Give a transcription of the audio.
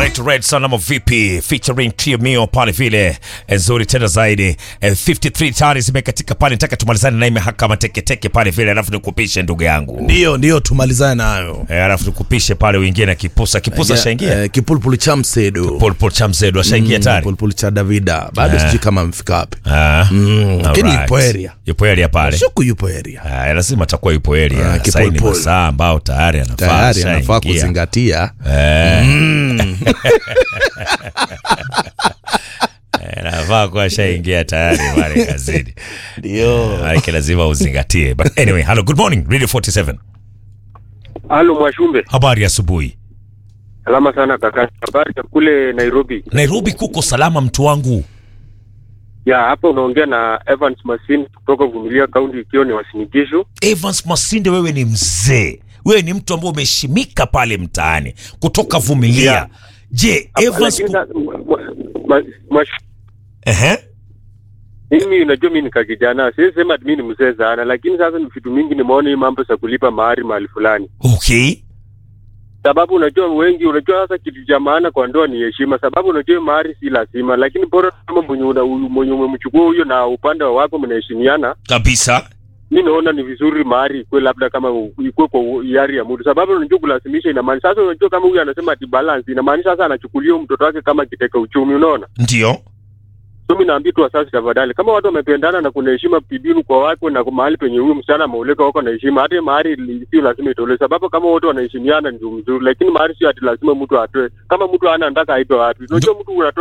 inaitwa Red Sun ama vipi, featuring Trio Mio pale vile nzuri tena zaidi. Eh, 53 tayari zimekatika pale, nataka tumalizane naye mahakama teketeke pale vile, alafu nikupishe ndugu yangu Ndio, ndio tumalizane nayo. eh, alafu nikupishe pale uingie na kipusa kipusa, shaingia Eh, kipulupulu cha msedo Paul Paul cha mzedu ashaingia Mm, tayari Kipulupulu cha Davida bado Eh. sijui kama amefika wapi. Ah, Mm, lakini alright. yupo area. yupo area pale Shuku yupo area. Ah, lazima atakuwa yupo area. Ah, Sasa hii ni kipolpol. masaa ambao tayari anafaa Tayari anafaa ashaingia. kuzingatia. Eh. Eh, anafaa kuwa ashaingia tayari pale kazini. Ndio. Maanake lazima uzingatie. But anyway, hello, good morning, Radio 47. Halo Mwashumbe, Habari ya asubuhi. salama sana kaka. Habari za kule Nairobi? Nairobi kuko salama mtu wangu. Ya hapa unaongea na Evans Masin kutoka Vumilia County, ikiwa ni Wasinigishu. Evans Masinde, wewe ni mzee, wewe ni mtu ambaye umeshimika pale mtaani kutoka Vumilia. Yeah. Je, Evans Lakini sa- mwa- mwa- mwa- Mwash- Ehe. mimi unajua mimi nika kijana, siwezi sema ati mimi ni mzee sana, lakini sasa ni vitu mingi nimeona hii mambo za kulipa mahari mahali fulani, Okay. sababu unajua wengi, unajua sasa kitu cha maana kwa ndoa ni heshima, sababu unajua hii mahari si lazima, lakini bora kama mwenye una- mwenye umemchukua huyo na upande wa wako mnaheshimiana Kabisa. mi naona ni vizuri mahari ikuwe labda kama u- ikuwe kwa hiari ya mtu, sababu unajua kulazimisha inamaanisha sasa, unajua kama huyu anasema ati balance, inamaanisha sasa anachukulia huyu mtoto wake kama kiteka uchumi, unaona. Ndio. So mi naambia tu wasasi, tafadhali, kama watu wamependana na kuna heshima bibinu kwa wake na mahali penye huyu msichana ameoleka wako na heshima, hata mahari li- sio lazima itolewe, sababu kama wote wanaheshimiana ndio mzuri, lakini mahari sio ati lazima mtu atoe. Kama mtu hana ndaka aitoe wapi? Unajua mtu unatoa